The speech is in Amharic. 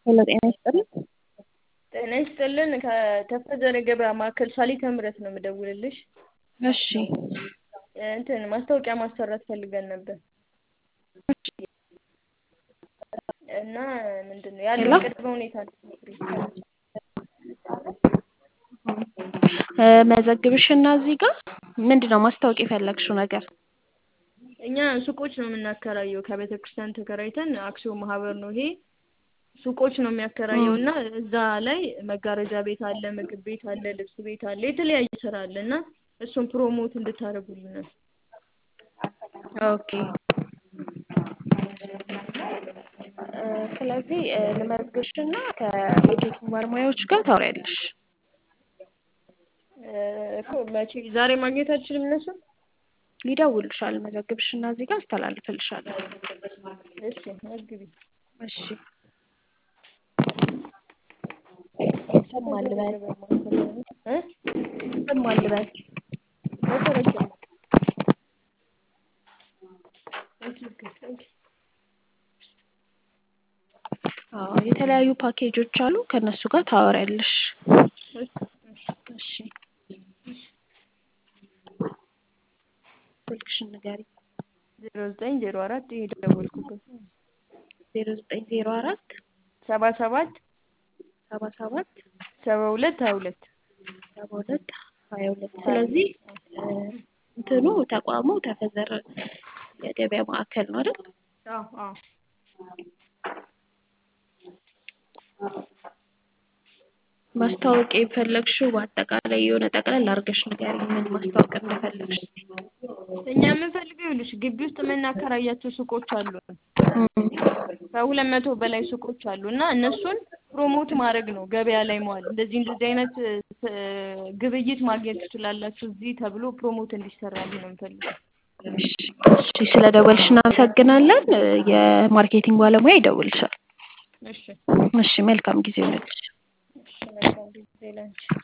ሄሎ ጤና ይስጥልኝ። ጤና ይስጥልን ከተፈዘረ ገበያ ማዕከል ሳሊተ ምህረት ነው የምደውልልሽ። እሺ እንትን ማስታወቂያ ማሰራት ፈልገን ነበር እና ምንድን ነው ያለው ሄሎ? ቅድመ ሁኔታ ልትነግሪኝ? እ መዘግብሽና እዚህ ጋር ምንድን ነው ማስታወቅ የፈለግሽው ነገር? እኛ ሱቆች ነው የምናከራየው ከቤተ ክርስቲያን ተከራይተን አክሲዮን ማህበር ነው ይሄ ሱቆች ነው የሚያከራየው እና እዛ ላይ መጋረጃ ቤት አለ፣ ምግብ ቤት አለ፣ ልብስ ቤት አለ፣ የተለያየ ስራ አለ እና እሱን ፕሮሞት እንድታደርጉልን ነው። ኦኬ እ ስለዚህ እ ልመዝግብሽና ከማርኬቲንግ ባለሙያዎች ጋር ታወሪያለሽ። እ እኮ መቼ ዛሬ ማግኘት አልችልም እነሱን? ይደውልሻል። መዘግብሽና እዚህ ጋር አስተላልፍልሻለሁ። እሺ መዝግቢ። እሺ ስም ማን ልበል? እ ስም ማን ልበል? መሰረት ጀመር። አዎ የተለያዩ ፓኬጆች አሉ። ከእነሱ ጋር ታወሪያለሽ። እሺ ስልክሽን ንገሪኝ። ዜሮ ዘጠኝ ዜሮ አራት ይሄ ደወልኩበት ዜሮ ዘጠኝ ዜሮ አራት ሰባ ሰባት ሰባ ሰባት ሰባ ሁለት ሀያ ሁለት ሰባ ሁለት ሀያ ሁለት ስለዚህ እ እንትኑ ተቋሙ ተፈዘረ የገበያ ማዕከል ነው አይደል? አዎ አዎ ማስታወቅ የፈለግሽው በአጠቃላይ የሆነ ጠቅለል አድርገሽ ንገሪኝ ምን ማስታወቅ እንደፈለግሽ። እኛ የምንፈልገው ይኸውልሽ ግቢ ውስጥ የምናከራያቸው ሱቆች አሉ እም፣ ከሁለት መቶ በላይ ሱቆች አሉ እና እነሱን ፕሮሞት ማድረግ ነው ገበያ ላይ መዋል እንደዚህ እንደዚህ አይነት እ ግብይት ማግኘት ትችላላችሁ እዚህ ተብሎ ፕሮሞት እንዲሰራልን ነው የምንፈልገው። እሺ እሺ፣ ስለ ደወልሽ እናመሰግናለን። እ የማርኬቲንግ ባለሙያ ይደውልሻል። እሺ እሺ፣ መልካም ጊዜ ይሁንልሽ። እሺ መልካም ጊዜ ላንቺ።